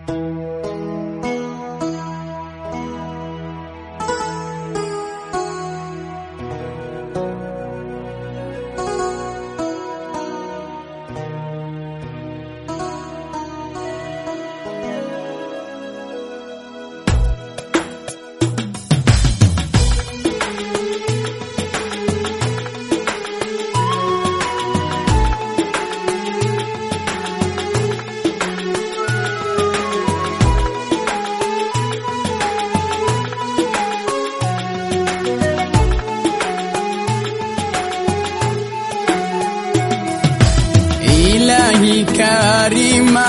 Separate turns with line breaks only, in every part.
Ilahi Karima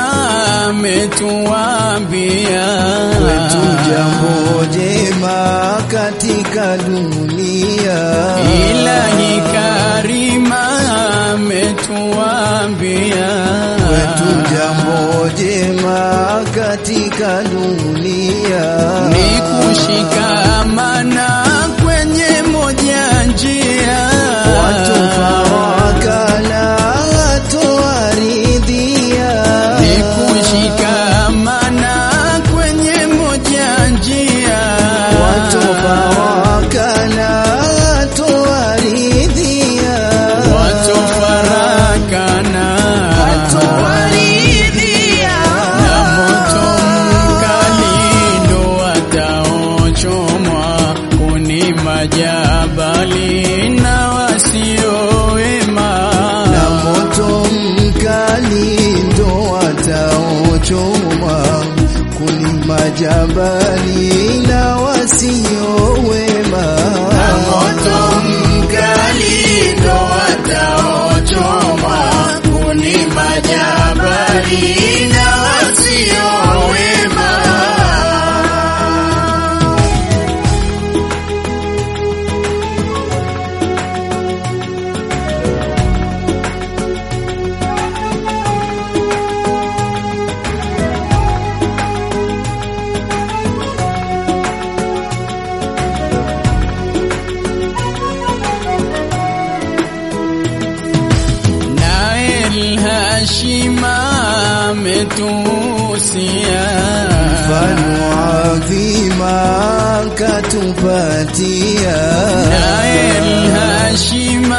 ametuambia
kwetu jambo jema katika dunia.
Ilahi Karima ametuambia
kwetu jambo jema katika dunia.
ni kushikamana kwenye moja njia
watu farakana hatowaridhia.
ni kushikamana kwenye moja njia
watu farakana hatowaridhia.
watu farakana na moto mkali ndo wataochomwa kuni majabali na wasiowema
na moto mkali ndo wataochoma kuni majabali na wasio wema.
na moto mkali ndo wataochomwa kuni majabali na wasiowema Nael Hashima ametuhusia
mfano adhima katupatia
Nael Hashima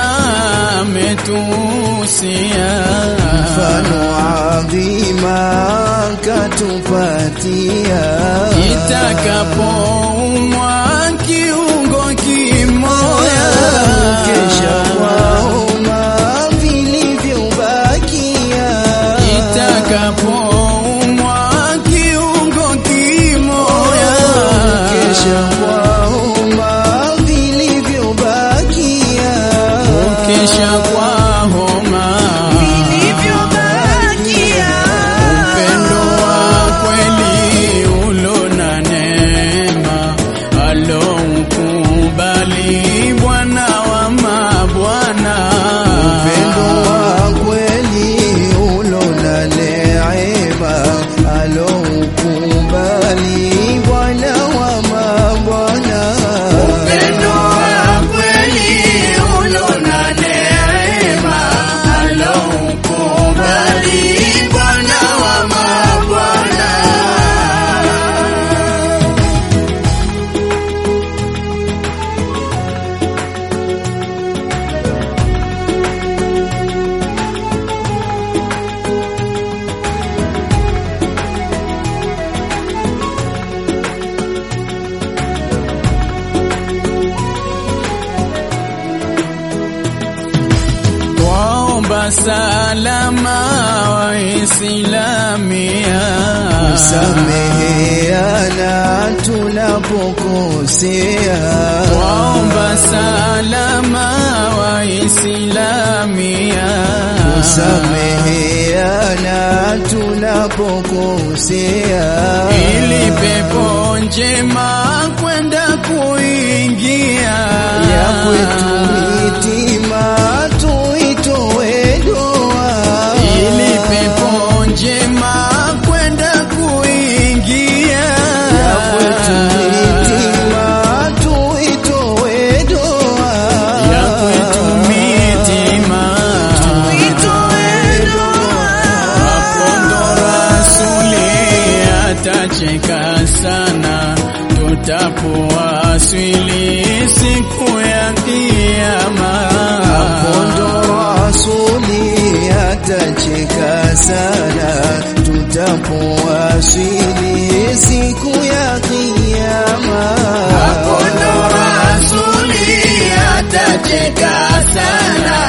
ametuhusia
mfano adhima katupatia
itakapoumwa kiungo kimoya
kesha kwaoma vilivyobakia
itakapoumwa kiungo kimoya
kesha kwaoma vilivyobakia
ukesha kwa homa upendo wa kweli ulo na neema aloukubali Bwana wa mabwana
upendo wa kweli ulo na neema aloukubali Bwana wa mabwana
upendo wa kweli ulo na neema aloukubali Bwana wa mabwana Waomba salama Waislamia,
sameheana tunapokosea
waomba salama Waislamia,
sameheana tunapokosea
ili pepo njema kwenda kuingia
ya kwetu hitima tuitoe doa
ili pepo njema kwenda kuingia
ya kwetu hitima tuitoe doa
ya kwetu mitima Mapondo rasuli atacheka sana tutapowasili siku ya kiyama.
Kondo rasuli atacheka sana tutapowasili siku ya kiyama.
Kondo rasuli atacheka sana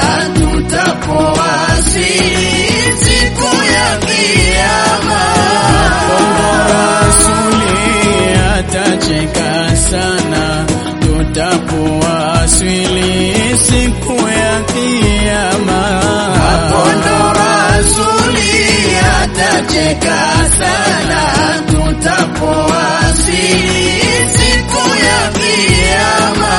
tutapowasili siku ya kiyama. Kondo rasuli atacheka sana tutapowasili siku ya kiyama. Kondo rasuli atacheka sana tutapowasili siku ya kiyama.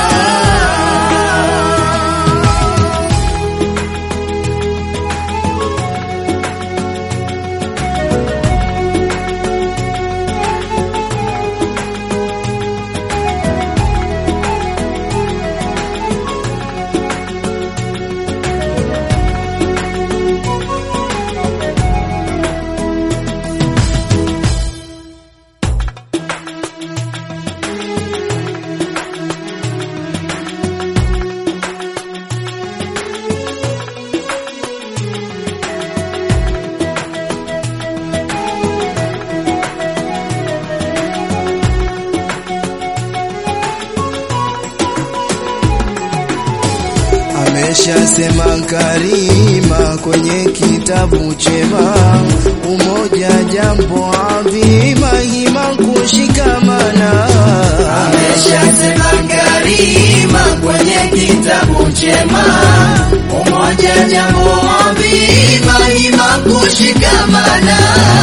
Ameshasema Karima kwenye kitabu chema, umoja jambo adhima, hima kushikamana.
Ameshasema Karima kwenye kitabu chema, umoja jambo adhima, hima kushikamana.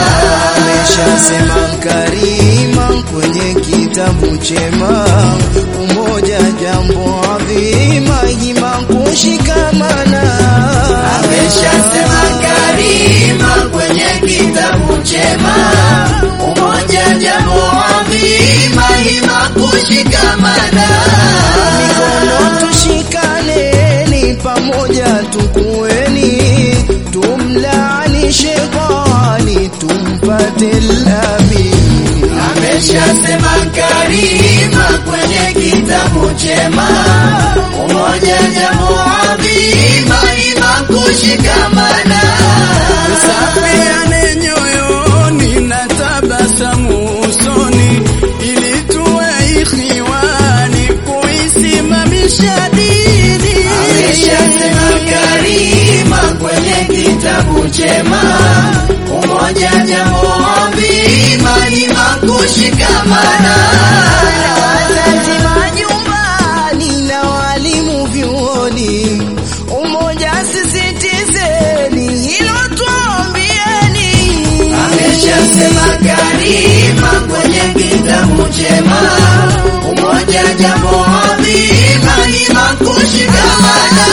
Ameshasema Karima kwenye kitabu chema, umoja jambo adhima, hima kushikamana.
Ameshasema Karima kwenye kitabu chema, umoja jambo adhima, hima kushikamana.
Mikono tushikaneni, pamoja tukueni, tumlaani shetani, tumpate lamin.
Ameshasema Karima kwenye kitabu chema, umoja jambo adhima, hima kushikamana. Tusafiane nyoyoni na tabasamu usoni, ili tuwe ikhiwani kuisimamisha dini. Ameshasema Karima kwenye kitabu chema, umoja jambo adhima, hima kushikamana.
Wazazi majumbani na walimu vyuoni, umoja sisitizeni, hilo tuambieni.
Ameshasema Karima kwenye kitabu chema, umoja jambo adhima, hima kushikamana.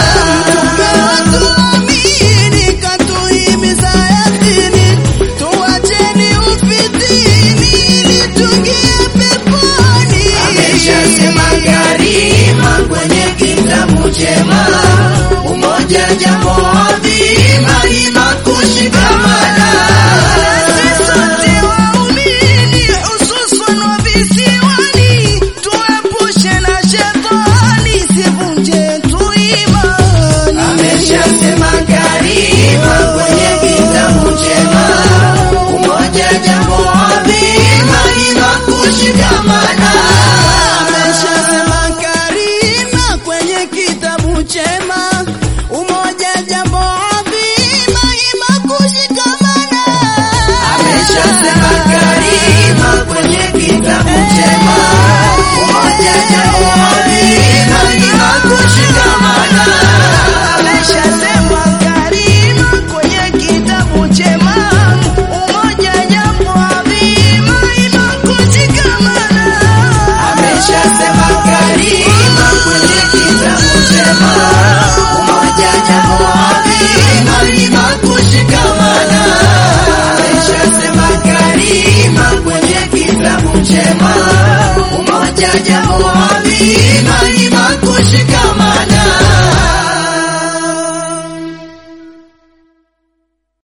Tuamini katuhimiza yakini, tuacheni ufitini ili tuingie peponi. Ameshasema Karima kwenye kitabu chema, umoja jambo adhima, hima kushikamana. Sisi sote waumini, hususan wa visiwani, tuepushe na shetani, sivunje tu imani. Ameshasema Karima kwenye kitabu chema, umoja jambo adhima, hima kushikamana. Ameshasema Karima kwenye kitabu chema, umoja jambo adhima, hima kushikamana. Ameshasema Karima kwenye kitabu chema, umoja jambo adhima, hima kushikamana. Ameshasema Karima kwenye kitabu chema, umoja jambo adhima, hima kushikamana. Ameshasema Karima kwenye kitabu chema, umoja jambo adhima, hima kushikamana. Ameshasema Karima kwenye kitabu chema, umoja jambo adhima, hima kushikamana.